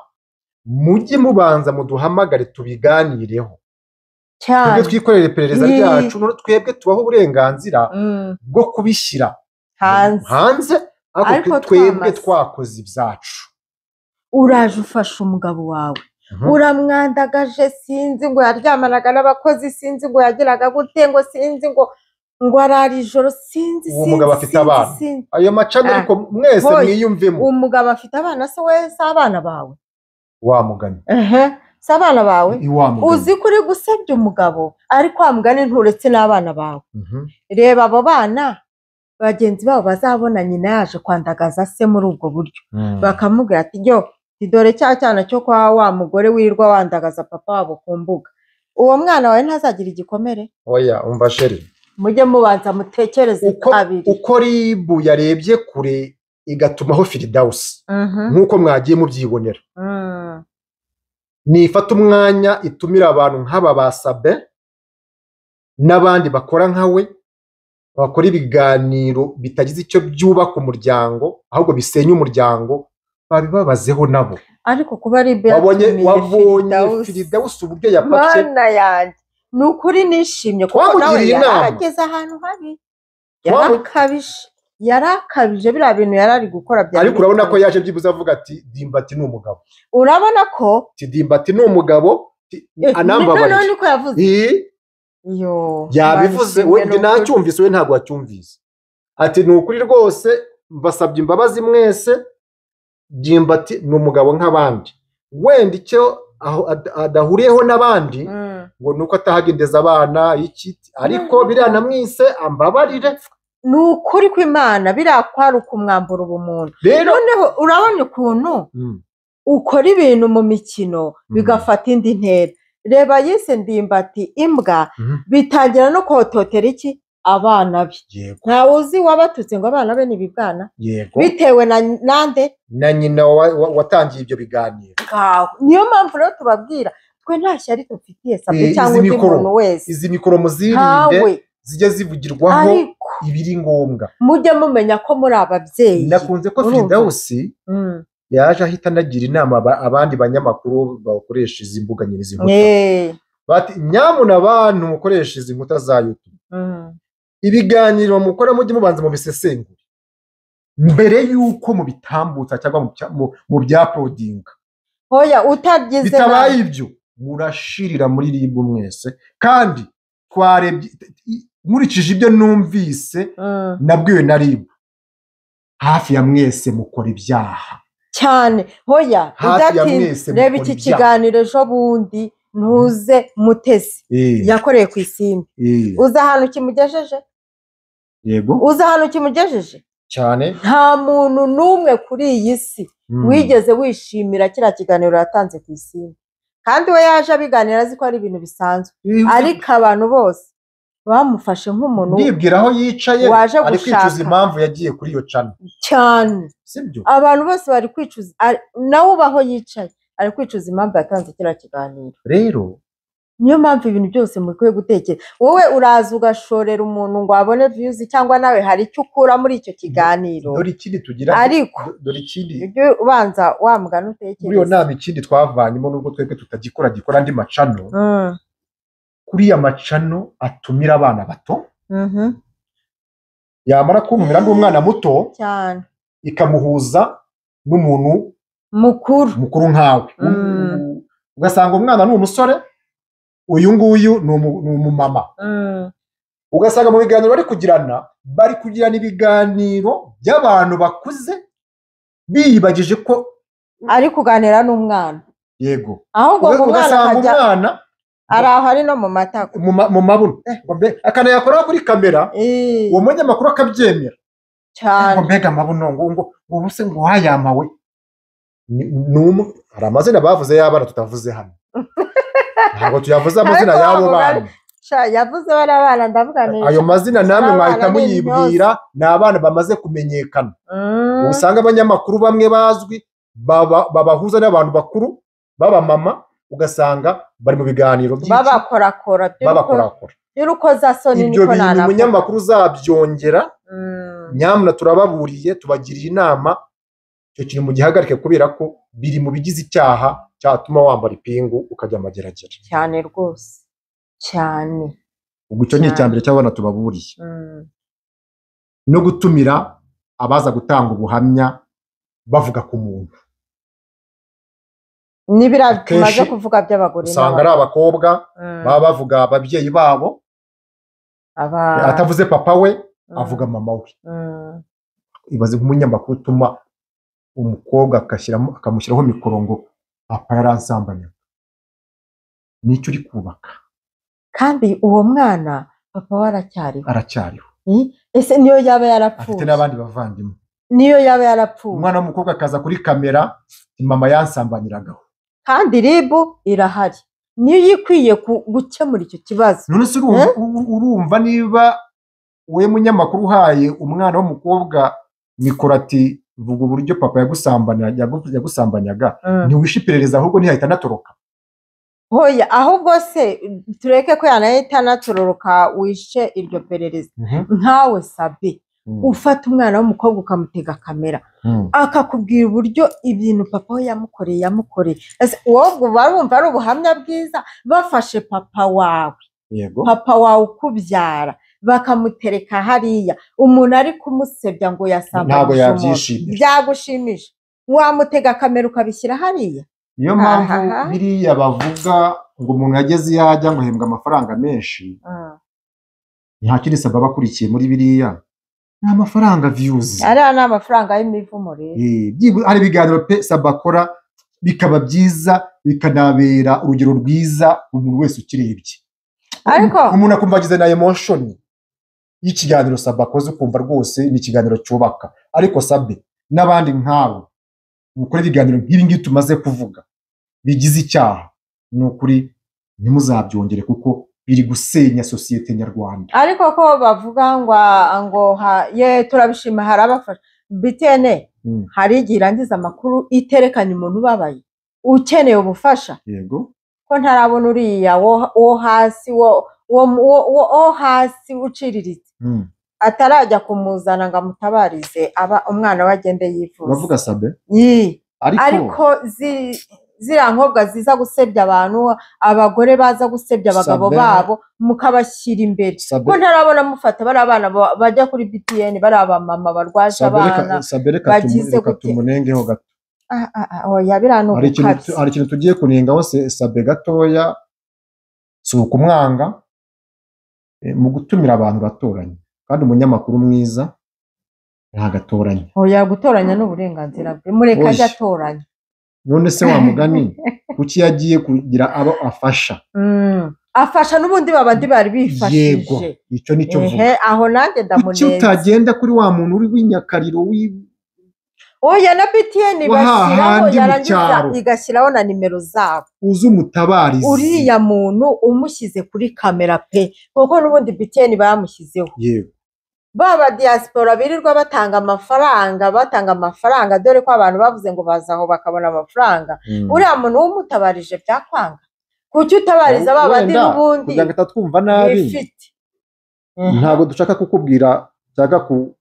mujye mubanza muduhamagare tubiganireho twebwe cyane twikorere iperereza Ni- ryacu no- twebwe tubaho uburenganzira Mm, bwo kubishyira hanze hanze ariko Ariko twebwe twamaze. twakoze ibyacu uraje ufasha umugabo wawe uramwandagaje sinzi ngo yaryamanaga n'abakozi sinzi ngo yagiraga gute ngo sinzi ngo ngo arara ijoro sinzi Uwo sinzi, mugabo afite sinzi, abana. sinzi. ayo macana Ah, ariko mwese boy. mwiyumvemo uwo mugabo afite abana se we si abana bawe wamugani ehe si abana bawe uzi iwamugani ko uri gusebya umugabo ariko wa mugani nturetse n'abana bawe Mhm. reba abo bana bagenzi babo bazabona nyina yaje kwandagaza se muri ubwo buryo Mm. bakamubwira ati yo dore cya cyana cyo kwa wa mugore wirirwa wandagaza papa wabo ku mbuga uwo mwana wawe ntazagira igikomere oya umva sheri mujye mubanza mutekereze uko kabiri uko ribu yarebye kure igatumaho firidawusi Mhm, nk'uko mwagiye mubyibonera mm. nifata umwanya itumira abantu nk'aba ba sabe n'abandi bakora nka we bakora ibiganiro bitagize icyo byubaka umuryango ahubwo bisenya umuryango babibabazeho nabo ariko kuba ari ibyo wabonye yatumiye wabonye Firdausi. firidawusi uburyo yapatse mana yanjye ni ukuri nishimye kuko Twamugiriye nawe yari inama. ageze ahantu habi yari Twamu- akabije yari akabije biriya bintu yari ari gukora byari ariko urabona ko bikabije. yaje byibuze avuga ati dimbati ni umugabo urabona ko ati dimbati ni umugabo ati, eh, noneho anambabarije niko yavuze Ii, iyo yabivuze Mana we ishimwe njye ni ukuri. nacyumvise we ntabwo wacyumvise ati ni ukuri rwose mbasabye imbabazi mwese dimbati ni umugabo nk'abandi wenda icyo aho- ad- adahuriyeho n'abandi Mm. ngo ni uko atahagendeza abana iki ariko biriya namwise ambabarire ni ukuri kw'imana biriya kwaruka umwambura ubumuntu rero noneho urabona ukuntu Mm, ukora ibintu mu mikino bigafata indi ntera reba yise ndimbati imbwa Mhm. bitangira no kohototera iki abana be yego ntawe uzi wabatutse ngo abana be ni ibibwana yego bitewe na nande na nyina wa- wa- watangiye ibyo biganiro ngaho niyo mpamvu rero tubabwira twe nta shyari dufitiye sabwe Eh, cyangwa izi undi mikoro. muntu wese izi mikoromo zirinde ntawe zijya zivugirwaho ariko ibiri ngombwa mujye mumenya ko muri ababyeyi nakunze ko Urumva? firidawusi Mm. yaje ahita anagira inama aba- abandi banyamakuru bakoresha izi mbuga nyir'izi nkuta Eh, bati nyamuna abantu mukoresha izi nkuta za YouTube mm. ibiganiro mukora mujye mubanza mu bisesengura mbere y'uko mubitambutsa cyangwa mu bya- mu- mu byapodinga hoya utabyize bitabaye nabi. ibyo murashirira muri ribu mwese kandi twarebye i- nkurikije ibyo numvise Mm. nabwiwe na ribu hafi ya mwese mukora ibyaha cyane hoya Hafi ya mwese udatinze reba iki mukora ibyaha. kiganiro ejo bundi ntuze mutesi Eh, yakoreye ku isimbi eh, uzi ahantu kimugejeje yego uzi ahantu kimugejeje cyane nta muntu n'umwe kuri iyi si Mm. wigeze wishimira kiriya kiganiro yatanze ku isimbi kandi we yaje abiganira azi ko ari ibintu bisanzwe ariko abantu bose bamufashe nk'umuntu ndibwira aho yicaye waje ari kwicuza gushaka. impamvu yagiye kuri iyo cana cyane sibyo abantu bose bari kwicuza ari- nawe uba aho yicaye ari kwicuza impamvu yatanze kiriya kiganiro rero niyo mpamvu ibintu byose mukwiye gutekera wowe uraza ugashorera umuntu ngo abone viyuzi cyangwa nawe hari icyo ukura muri icyo kiganiro dore ikindi tugira ariko dore ikindi ujye ubanza wamugana muri iyo utekereza nama ikindi twavanyemo nubwo twebwe tutagikora gikora andi macano Mm, kuriya macano atumira abana bato mhm, yamara kuntumira n'umwana muto cyane ikamuhuza n'umuntu mukuru mukuru nkawe Mm. U- ugasanga umwana ni umusore uyu nguyu ni umu- ni umumama Mm, ugasanga mu biganiro bari kugirana bari kugirana ibiganiro by'abantu bakuze biyibagije ko ari kuganira n'umwana yego aho ngo Uga- umwana ugasanga akajya umwana ari aho ari no mu matako mu ma- mu mabuno Eh, ngo mbe- akanayakoraho kuri kamera Eh, uwo munyamakuru akabyemera ngo cyane mbega amabuno ngo ngo ubu se ngo wayamawe Ni- ni umwe hari amazina bavuze y'abana tutavuze hano ntabwo tuyavuze amazina Ariko y'abo bavuga- bana Sha, yavuze bari abana ndavuga neza ayo mazina namwe Abana mwahita ni muyibwira ni abana bamaze kumenyekana Mm, usanga abanyamakuru bamwe bazwi baba- babahuza n'abantu bakuru b'abamama ugasanga bari mu biganiro byinshi babakorakora by'uruko- babakorakora by'urukozasoni ibyo niko bintu nanavuga. umunyamakuru uzabyongera Mm. nyamara turababuriye tubagiriye inama icyo kintu mugihagarike kubera ko biri mu bigize icyaha cyatuma wambara ipingu ukajya amageragere cyane rwose cyane ubwo icyo ni icya mbere cy'abana tubaburiye Mm. no gutumira abaza gutanga ubuhamya bavuga ku muntu ni biriya tumaze Akenshi kuvuga by'abagore usanga ari n'abagabo. abakobwa Mm. baba bavuga ababyeyi babo Aba- atavuze papa we Mm. avuga mama we Mm. ibaze nk'umunyamakuru utuma umukobwa agashyiramo akamushyiraho mikoro ngo papa yaransambanye nicyo uri kubaka kandi uwo mwana papa we aracyariho aracyariho Eh, ese niyo yaba afite yarapfuye n'abandi bavandimwe niyo yaba yarapfuye umwana w'umukobwa akaza kuri kamera "Ni mama yansambanyiragaho kandi ribu irahari niyo ikwiye ku- gukemura icyo kibazo none se urumva- uru- urumva niba wowe munyamakuru uhaye umwana w'umukobwa mikoro ati vuga uburyo papa yagusambanya- yagu- yagusambanyaga Mm. ntiwishe iperereza ahubwo ntihahita anatoroka hoya ahubwo se tureke ko yanahita anatororoka wishe iryo perereza nkawe sabe ufata umwana w'umukobwa ukamutega kamera Mm. akakubwira uburyo ibintu papa we yamukoreye yamukoreye Ese wowe ubwo uba wumva ari ubuhamya bwiza bafashe papa wawe yego papa wawe ukubyara bakamutereka hariya umuntu ari kumusebya ngo ntabwo yasambanyije umuntu yabyishimira byagushimisha wamutega kamera ukabishyira hariya niyo mpamvu Aha. biriya bavuga ngo umuntu yageze iyo ajya ngo ahembwa amafaranga menshi nta kindi sababa akurikiye muri biriya ni amafaranga viyuzi ariya ni amafaranga y'imivumo rero Eh, byibura- hari ibiganiro pe saba akora bikaba byiza bikanabera urugero rwiza umuntu wese ukirebye Ariko- umuntu akumva agize na emoshoni y'ikiganiro saba akoze ukumva rwose ni ikiganiro cyubaka ariko sabe n'abandi nkabo mukora ibiganiro nk'ibi ngibi tumaze kuvuga bigize icyaha ni ukuri ntimuzabyongere kuko biri gusenya sosiyete nyarwanda ariko ko bavuga ngo ngo ha- ye turabishima hari abafasha bitene Mm. hari igihe irangiza amakuru iterekanye umuntu ubabaye ukeneye ubufasha yego ko ntarabona uriya wo- wo hasi wo wo- wo- wo- wo hasi uciriritse Mm. atarajya kumuzana ngo amutabarize aba umwana we agende yifuza uravuga sabe Yii. ariko ariko zi- ziriya nkobwa ziza gusebya abantu abagore baza gusebya abagabo Sabe. babo mukabashyira imbere sabe ko ntarabona mufata bari abana ba- bajya kuri btn bari abamama barwaje Sabe abana reka- sabe reka tumu- bagize reka gute? tumunengeho gato Ah, ah, ah, oya biriya ni hari ikintu tu- ubukabya hari ikintu tugiye kunengaho se- sabe gatoya si ukumwanga eh, mu gutumira abantu batoranye kandi umunyamakuru mwiza ntabwo atoranya oya gutoranya ni uburenganzira bwe mureke ajye Oya. atoranya none se wa mugani kuki yagiye kugira abo afasha Mm, afasha n'ubundi babandi bari bifashije icyo nicyo ehe mvuga aho nanjye kuki ndamuneza utagenda kuri wa muntu uri w'inyakariro w'i oya na btn Wa bashyiraho hahandi mu yarangiza cyaro. igashyiraho na nimero zabo uzi umutabarizi uriya muntu umushyize kuri kamera pe kuko n'ubundi btn bamushyizeho yego ba ba diaspora birirwa batanga amafaranga batanga amafaranga dore ko abantu bavuze ngo baza aho bakabona amafaranga Mm. uriya muntu w'umutabarije byakwanga kuki utabariza ba bandi Wenda, n'ubundi kugira ngo atatwumva nabi bifite ntabwo dushaka kukubwira cyangwa ku-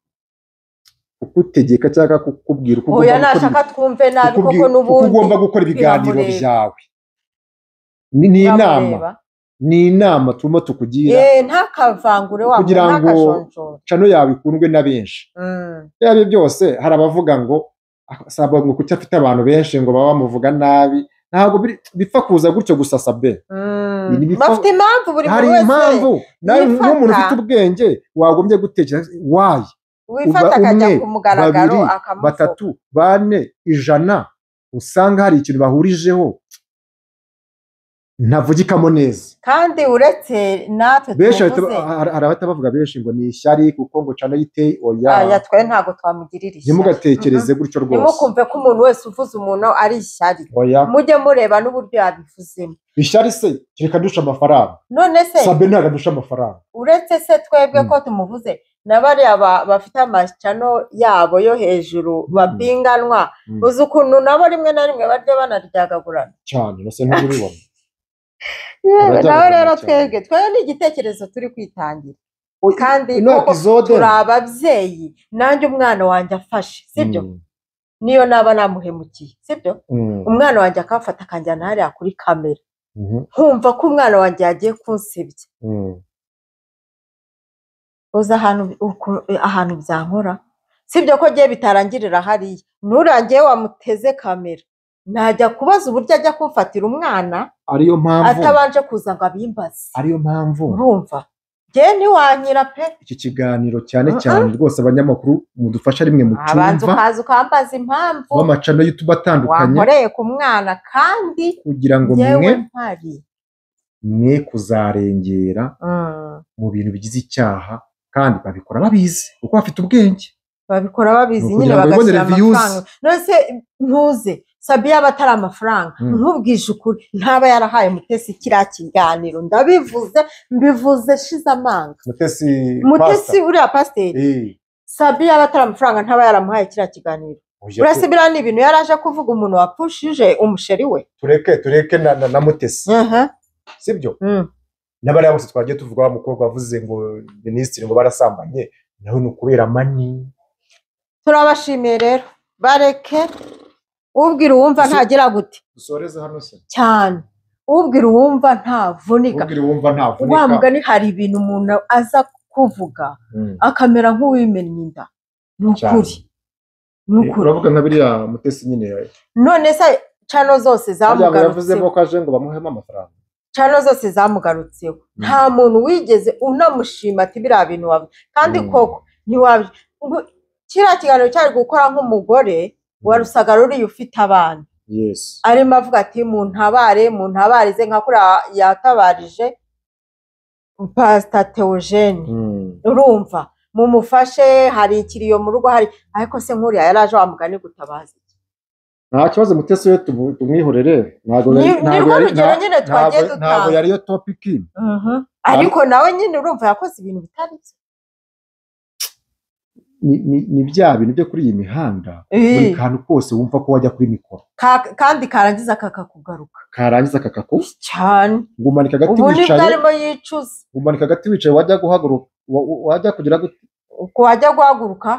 kukutegeka cyangwa kukubwira uko oya ugomba gukora nashaka twumve ibi- nabi kukubwira- uko koko n'ubundi ugomba gukora ibiganiro biramureba. byawe ni ni inama Bamureba. ni inama turimo tukugira Eh, ntakavangure wa Kugira ngo- nakajonjora cano yawe ikundwe na benshi Mm. ibyo ari byo byose hari abavuga ngo asabwa ngo kuki afite abantu benshi ngo baba bamuvuga nabi ntabwo biri- bipfa kuza gutyo gusa sabe Mm. Ibi ni bipfa- bafite impamvu buri hari muntu wese impamvu nawe yifata. nk'umuntu ufite ubwenge wagombye gutekereza wayi wifata uba akajya umwe, ku mugaragaro babiri, akamuvuga batatu bane ijana usanga hari ikintu bahurijeho ntavugikamo neza kandi uretse natwe benshi bahita tuvuze ba- hari hari abahita bavuga benshi ngo ni ishyari kuko ngo cana yiteye aya oya twe ntabwo twamugirira ishyari ntimugatekereze gutyo rwose ntimukumve ko umuntu wese uvuze umuntu ari ishyari oya mujye mureba n'uburyo yabivuzemo ishyari se reka dusha amafaranga none se sabe ntabwo adusha amafaranga uretse se twebwe Mm. ko tumuvuze na bariya ba- bafite amacano yabo yo hejuru babinganwa Mm. uzi ukuntu nabo rimwe na rimwe barya banaryagagurana cyane no se ntubibona yewe Barajya nawe rero bagurana cyane. twebwe twebwe ni igitekerezo turi kwitangira Oya, kandi ino koko episode turi ababyeyi nanjye umwana wanjye afashe sibyo Mm, niyo naba namuhemukiye sibyo mm, umwana wanjye akamfata akanjyana hariya kuri kamera mhm, nkumva ko umwana wanjye yagiye kunsebya mm. uzi ahantu uku- ahantu byankora sibyo ko agiye bitarangirira hariya nurangiye wamuteze kamera najya kubaza uburyo ajya kumfatira umwana ariyo mpamvu atabanje kuza ngo abimbaze ariyo mpamvu urumva njyewe ntiwanyira pe iki kiganiro cyane Uh-uh. cyane rwose abanyamakuru mudufasha rimwe mu abanza cyumva ukaza ukambaza impamvu w'amacano y'utuba atandukanye wankoreye ku mwana kandi kugira ngo mwe yewe mpari mwe kuzarengera Mm. mu bintu bigize icyaha kandi babikora babizi kuko bafite ubwenge babikora babizi Ni nyine ukugira ngo bagashyira bibonere views. amafaranga nonese ntuze sabiya aba atari amafaranga Mm. ntubwije ukuri ntaba yarahaye mutesi kiriya kiganiro ndabivuze mbivuze shize amanga mutesi mutesi uriya pasiteri sabiya aba atari amafaranga ntaba yaramuhaye kiriya kiganiro uretse biriya ni ibintu yari aje kuvuga umuntu wapushije umusheri we tureke tureke na, na, na mutesi sibyo Mm. n'abariya bose twagiye tuvuga wa mukobwa wavuze ngo minisitiri ngo barasambanye nawe ni ukubera mani turabashimiye rero bareke ubwira uwumva Ese- ntagira gute dusoreze hano se cyane ubwira uwumva ntavunika ubwira uwumva ntavunika wa mugani hari ibintu umuntu aza kuvuga Mm. akamera nk'uwimennye inda ni ukuri ni ukuri uravuga nka biriya mutesi nyine none se cano zose Harya ngo yavuzemo zamugarutseho ko aje ngo bamuhemo amafaranga cano zose zamugarutseho nta muntu wigeze unamushima ati biriya bintu wabi kandi Mm. koko ntiwabi ngo- kiriya kiganiro cyari gukora nk'umugore wa rusagaruriye ufite abana yesi arimo avuga ati muntabare muntabarize nka kuriya yatabarije pasita teogene Mm. urumva mumufashe hari ikiriyo mu rugo hari ariko se nk'uriya yari aje wamugani gutabaza iki nta kibazo mutesi we tumu- tumwihorere ntabwo Ni- yari- ni ntabwo rwo yari- rugero nta- nyine twagiye ntabwo- ntabwo dutanga. yari yo topiki ariko nawe nyine urumva yakoze ibintu bitari byo ni, ni, ni bya bintu byo kuri iyi mihanda buri Eh, kantu kose wumva ko wajya kuri mikoro ka- kandi karangiza kakakugaruka karangiza kakaku cyane ngumanika agati ubu nibwo wicaye arimo yicuza ngumanika agati wicaye wajya guhaguruka wa- wa- wajya kugira gute uko wajya guhaguruka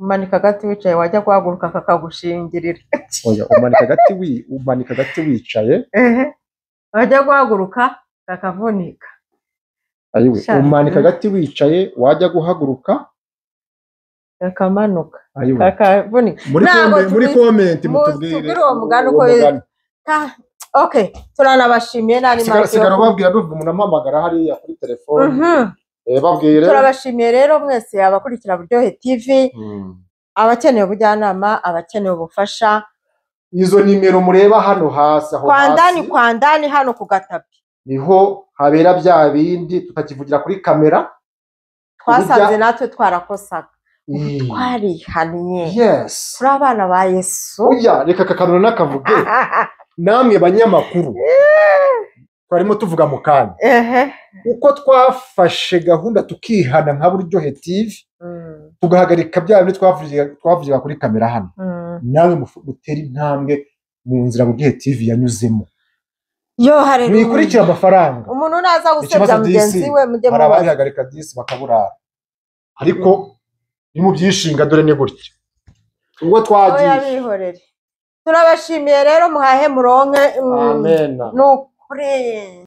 umanika agati wicaye wajya guhaguruka kakagushingirira oya umanika agati wi umanika agati wicaye Ehe. wajya guhaguruka kakavunika ayiwe Sha- umanika Mm. agati wicaye wajya guhaguruka kakamanuka ayiwe kakavunika muri Ntabwo kome- muri tubi- komenti mu- mutubwire tubwire uwo mugani uko yitwa. Ah, ok turanabashimiye nta sigara n'imyaka sigara yo ubabwira numva umuntu amuhamagara hariya kuri telefone Mhm. Eh, babwire turabashimiye rero mwese abakurikira buryohe tv Mm. abakeneye ubujyanama abakeneye ubufasha izo nimero mureba hano hasi aho kwandani hasi kwandani hano ku gatapi niho habera bya bindi tutakivugira kuri kamera twasanze Uburya- natwe twarakosaga Eh, twarihaniye yes turi abana ba yesu oya reka aka kantu nakavuge namwe banyamakuru twarimo tuvuga mu kanya ehe uko twafashe gahunda tukihana nka buryohe tv Mm, tugahagarika bya bindi twavugiye- twavugira kuri kamera hano mm. nawe mufu- mutere intambwe mu nzira buryohe tv yanyuzemo yo hari mwikurikire amafaranga umuntu naza gusebya Ikibazo mugenzi disi, we mujye hari mubaza ababihagarika disi bakaburara ariko ni mu byishinga dore ni gutya ubwo twagiye oya bihorere turabashimiye rero muhahe muronke mm, amena ni ukuri